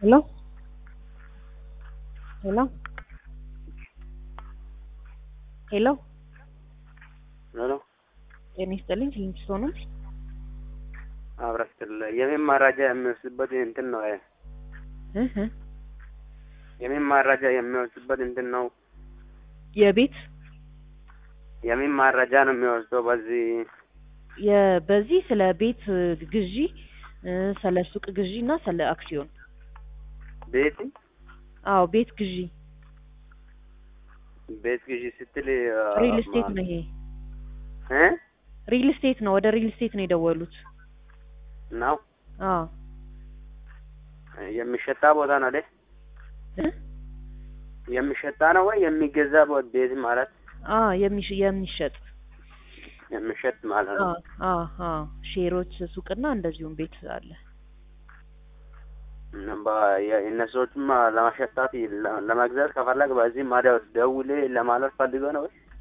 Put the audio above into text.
Hello? Hello? ሄሎ ሄሎ ጤና ይስጥልኝ ክሊኒክ ነው አብረስትል የምን መረጃ የሚወስድበት እንትን ነው። እህ የምን መረጃ የሚወስድበት እንትን ነው። የቤት የምን መረጃ ነው የሚወስደው? በዚህ የ- በዚህ ስለ ቤት ግዢ እ፣ ስለ ሱቅ ግዢ እና ስለ አክሲዮን ቤት አዎ ቤት ግዢ ቤት ግዢ ስትል ሪል ስቴት ነው ይሄ እ ሪል ስቴት ነው ወደ ሪል ስቴት ነው የደወሉት ነው አዎ የሚሸጣ ቦታ ነው አይደል? እ? የሚሸጣ ነው ወይ የሚገዛ ቦ- ቤት ማለት አ የሚሽ የሚሸጥ የሚሸጥ ማለት ነው። አ አ አ ሼሮች ሱቅና እንደዚሁም ቤት አለ እና በ- የ- እነሱዎችም ለማሸጣት ለ- ለመግዛት ከፈለግ በዚህ ማዲያው ደውሌ ለማለት ፈልገው ነው ወይ?